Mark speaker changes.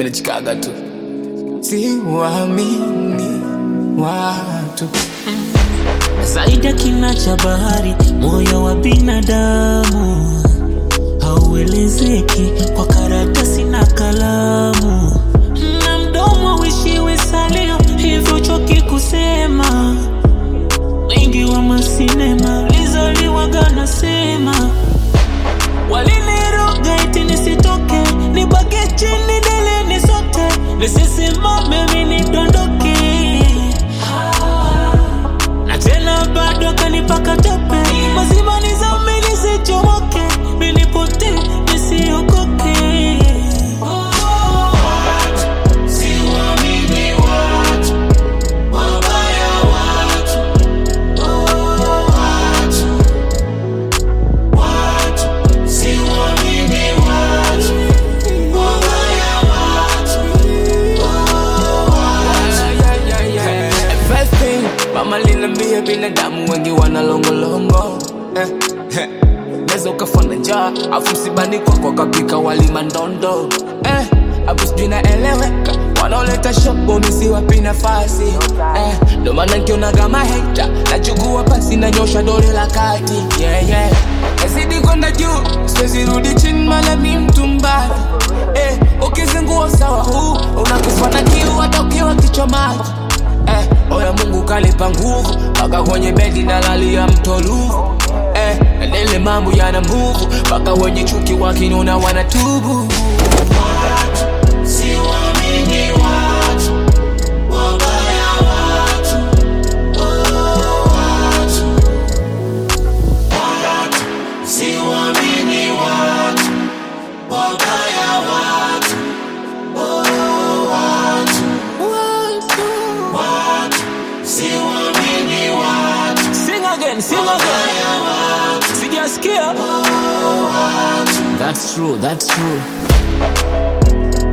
Speaker 1: mimi nachikaga tu siwaamini watu
Speaker 2: zaidi ya kina cha bahari, moyo wa binadamu hauelezeki kwa karatasi na kalamu, na mdomo wishiwe salio, hivyo choki kusema. Wengi wa masinema lizaliwaga nasema, waliniroga eti nisitoke, nibaki chini dele nisote, nisisimame mimi nidondoke na tena bado kanipaka tope mazima nizame nisichomoke nilipote nisiokoke
Speaker 1: First thing, mama linambia binadamu wengi wana longolongo eh, eh. Neza ukafana njaa afu msibani kwako kapika wali mandondo eh, afu sijui naeleweka wanaoleta shopo misiwapi nafasi eh, ndo maana nkiona kama hater nachukua pasi nanyosha dole la kati yeah, yeah. Nazidi kwenda juu siwezi rudi chini mala mi mtu mbaya eh, ukizingua sawa huu unakufa na kiu hata ukiwa kichwa maji eh, oya Mungu kalipa nguvu mpaka kwenye bedi nalalia mtoluvu eh, nele mambo yana nguvu mpaka wenye chuki wakinona wanatubu
Speaker 2: sing again sing again sijasikia that's true that's true